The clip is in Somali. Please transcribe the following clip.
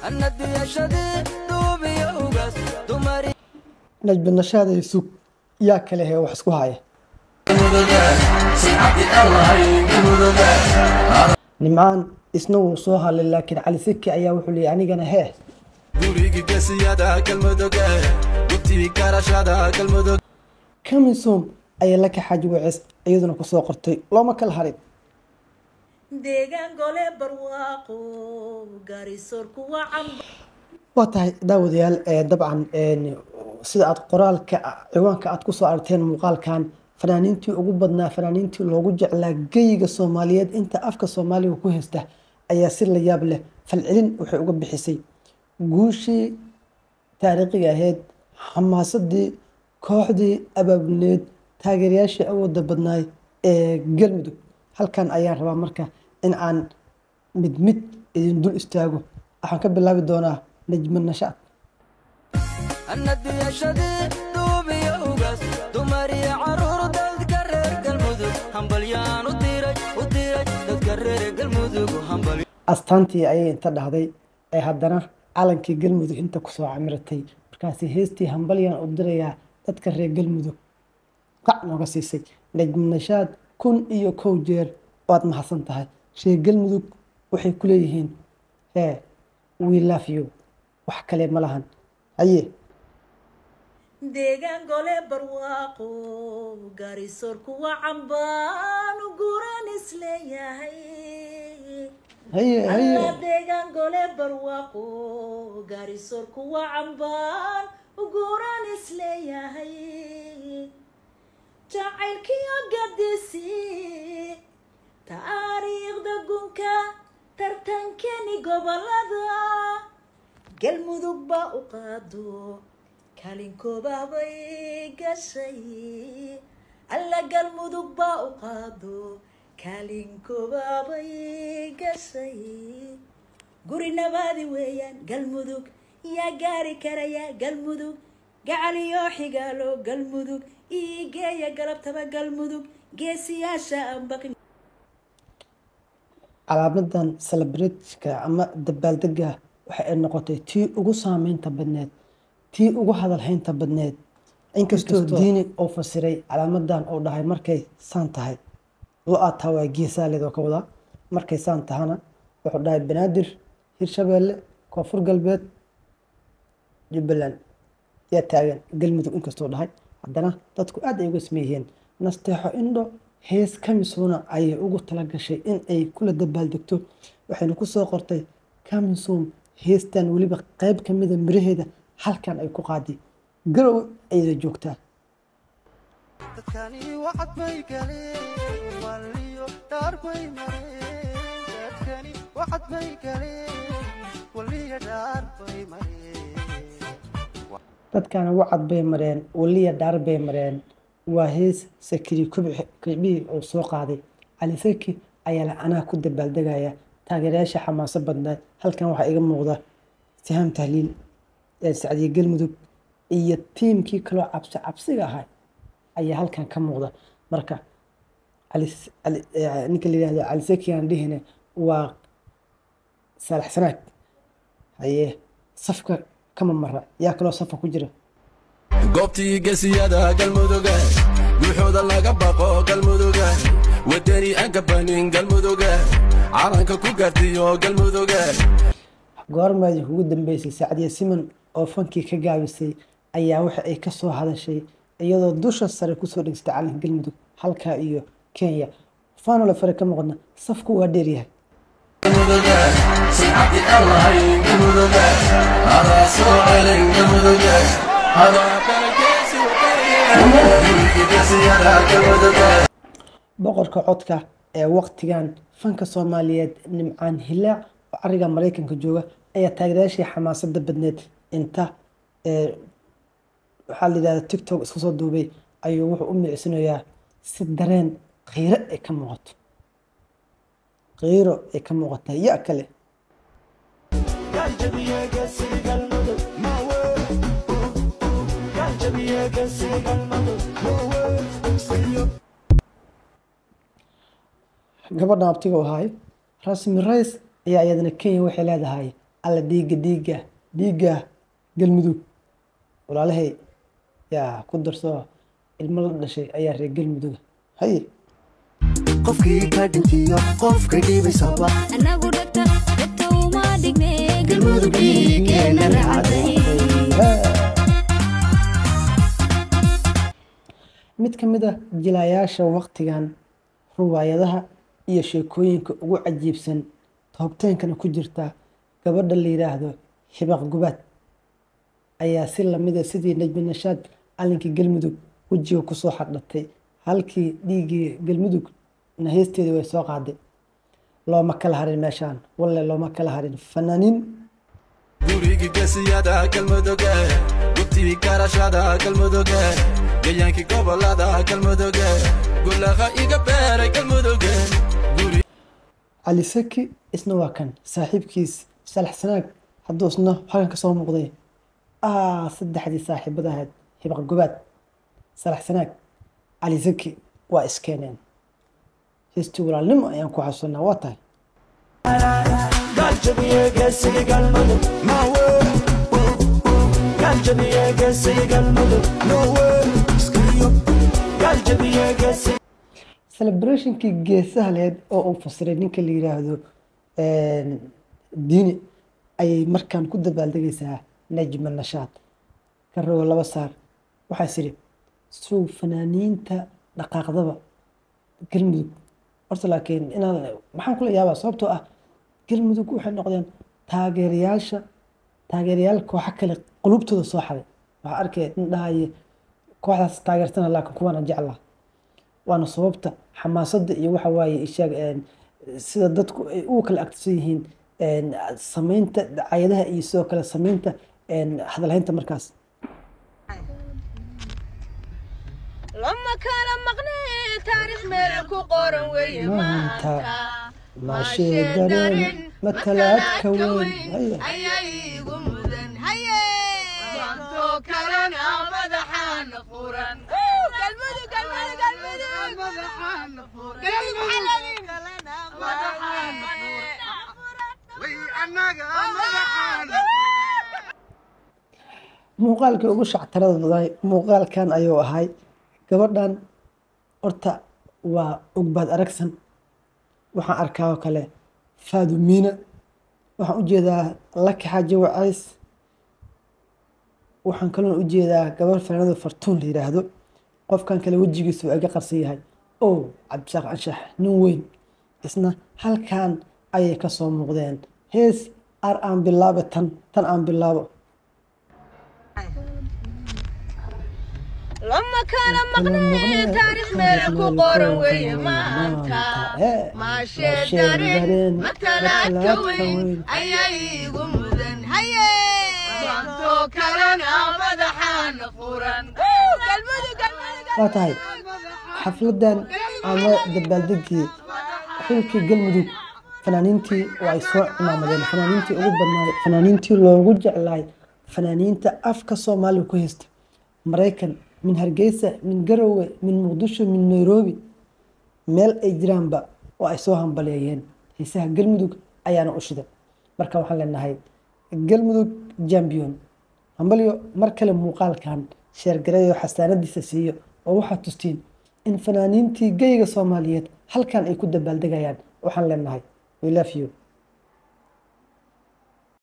najba nashaada sug yaa kale hee wax isku haya nimcaan isna wuu soo hadlay laakiin cali siki ayaa wuxuu leeyay anigana hee gurigi gesiyada galmuduge gubtii garashada galmudug kamisom ayaa la kaxaaji waceys iyaduna kusoo qortay looma kala harin deegaan gole barwaaqo gaarisoor kuwa camba waa tahay daawadayaal ee dabcan een, sida aad qoraalka ciwaanka aad kusoo aragteen muuqaalkan fanaaniintii ugu badnaa fanaaniintii loogu jeclaa geyga soomaaliyeed inta afka soomaaliga ku haysta ayaa si la yaab leh falcelin waxay uga bixisay guushii taariikhiga ahayd xamaasadii kooxdii abaabulneed taageerayaashii awooda badnaay ee galmudug halkan ayaan rabaa marka in aan mid mid idin dul istaago waxaan ka bilaabi doonaa najma nashaad annadiyashadii duubiyo ugaas dumar iyo caruur dadka reer galmudug hambalyaan u diray u diray dadka reer galmudug hambal astaantii ayay inta dhahday ee haddana calankii galmudug inta kusoo camiratay markaasi heestii hambalyaan u dirayaa dadka reer galmudug qac nooga siisay najma nashaad kun iyo kow jeer waad mahadsan tahay reer galmudug waxay ku leeyihiin hee we love you wax kale ma lahan haye deegaan gole barwaaqo gaarisoor kuwa cambaan u guran isleeyahay haye haye alla deegaan gole barwaaqo gaarisoor kuwa cambaan u guran isleeyahay jacaylkiyo gadisi taariikhda gunka tartankeni gobolada galmudug baa u qaado kalinkoobaah bay gashay alla galmudug baa u qaado kalinkoobaah bay gashay guri nabaadi weeyaan galmudug yaa gaari karaya galmudug gacaliyo xigaalo galmudug iigeeya galabtaba galmudug geesiyaasha aan baqin calaamadan celebratka ama dabaaldega waxa ay noqotay tii ugu saameynta badneed tii ugu hadalhaynta badneed inkastoo diini uu fasiray calaamadan uu dhahay markay saan tahay lo-aataa waa geesaaleed oo ka wadaa markay saan tahana wuxuu dhahay banaadir hirshabeelle koonfur galbeed jubbaland yaa taagan galmudug inkastuu dhahay haddana dadku aad ay uga sameeyeen nasteexo indho hees kamisuna ayay ugu talagashay in ay kula dabaaldegto waxayna kusoo qortay kamisum heestan weliba qeyb ka mida miraheeda halkan ay ku qaaday garow ayada joogtaa dadkani wacad bay galeen waliyo dhaar bay mareen dadkani wacad bay galeen waliyo dhaar bay mareen dadkana wacad bay mareen waliya dhaar bay mareen waa hees sakiri kicbihii uu soo qaaday cali saki ayaa la anaa ku dabaaldegaya taageerayaasha xamaaso badnaa halkan waxaa iga muuqda sihaam tahliil ee sacdiye galmudug iyo tiimkii kaloo cabsi cabsiga ahaa ayaa halkan ka muuqda marka cali- cali- eh, ninka la yihahdo cali saki aan dhihine waa saalax sanaag haye safka kama mara yaa kaloo safka ku jira goobtii gesiyada galmuduge guuxooda laga baqo galmuduge wadani aan gabanin galmuduge calanka ku gaartiyo galmuduge goormaadii ugu dambeysay sacdiya siman oo fankii ka gaabisay ayaa waxa ay ka soo hadashay iyadoo dusha sare kusoo dhegsatay calanka galmudug halkaa iyo kenya faanole fare ka muuqdna safku waa dheeryahay boqorka codka ee waqtigan fanka soomaaliyeed nimcaan hilaac oo cariga maraykanka jooga ayaa taageerayaashii xamaasada badneed inta ee waxaa la yidhahda tiktok iska soo duubay ayuu wuxuu u miicsinayaa si dareen qiiro ay ka muuqato qiiro ay ka muuqataa ya kale gabadha abtiga u ahaay rasmi rays ayaa iyadana kenya waxay leedahay alla dhiiga dhiiga dhiiga galmudug walaalahay yaa ku darso ilmo la dhashay ayaa reer galmuduga haye qofkii ka dhintiyo qofka dhibaysaba anagu dhegta dhegta uma dhigne galmudug dhiigeena raacday mid ka mid ah jilayaasha waqtigan ruwaayadaha iyo sheekooyinka ugu cajiibsan toobteenkana ku jirta gabadha la yidhaahdo xibaq gubaad ayaa si lamida sidii najmi nashaad calinkii galmudug wejiga kusoo xardhatay halkii dhiiggii galmudug na heesteedii way soo qaaday looma kala harin meeshaan walle looma kala harin fanaaniin gurigi gesiyada galmuduge gubtii garashada galmuduge gayaankii gobolada galmuduge gulaha iga beeray galmuduge cali saki isna waa kan saaxiibkiis salax sanaag hadduu isna halkan ka soo muuqday ah saddexdii saaxiibada ahayd hibaq gubaad salax sanaag cali saki waa iskeeneen heestii walaalnimo ayaan ku xasuusanaa waa tahay celebrationkii geesaha leed oo uu fasiray ninka la yiraahdo diini ayay markaan ku dabaaldegaysaa najma nashaad ka rogo laba saar waxaas idhi sow fanaaniinta dhaqaaqdaba galmudug horta laakiin inaan maxaan kula yaabaa sababtoo ah galmudug waxay noqdeen taageerayaasha taageerayaal kooxa kale qulubtooda soo xaday waxaa arkaya nin dhahaya kooxdaas taageersana laakiin kuwaana jeclaa waana sababta xamaasadda iyo waxa waaye ishaag sida dadku ay ugu kala agtisan yihiin samaynta dacayadaha iyo sidoo kale samaynta hadalhaynta markaas lama kala maqne taariikh meel ku qoran weeye maanta maanta maashee dareen matalaadka weyn haya ayaa iigu mudan haye maantoo kalena madaxaana furan galmudug galmudug galmudug madaxaana furan madaxaana muuqaalkii ugu shactarada badan muuqaalkan ayuu ahay gabadhan horta waa ogbaad aragsan waxaan arkaa oo kale faadumiina waxaan u jeedaa laki xaaji wacays waxaan kaloon u jeedaa gabar fanaanada fartuun la yiraahdo qofkan kale wejigiisu waa iga qarsan yahay o cabdishaaq anshax nin weyn isna halkan ayay ka soo muuqdeen hees ar aan bilaabo tan tan aan bilaabo lama kala maqne taariikh meel ku qoran weeye maanta maashee dareen matalaadka weyn ayaa iigu mudan haye maantoo kalena madaxaana furan galmudug galmudug waa tahay xafladan ama dabaaldegii xilkii galmudug fanaaniintii oo ay soo cimaamadeen fanaaniintii ugu badnaay fanaaniintii loogu jeclaay fanaaniinta afka soomaaliga ku haysta maraykan min hargeysa min garowe min muqdisho min nairobi meel ay jiraanba oo ay soo hambaleeyeen heesaha galmudug ayaana u shiday marka waxaan leenahay galmudug jambion hambalyo mar kale muuqaalkan sheergareeyo xasaanadiisa siiyo oo waxaad tustiin in fanaaniintii geyga soomaaliyeed halkan ay ku dabaaldegayaan waxaan leenahay we love you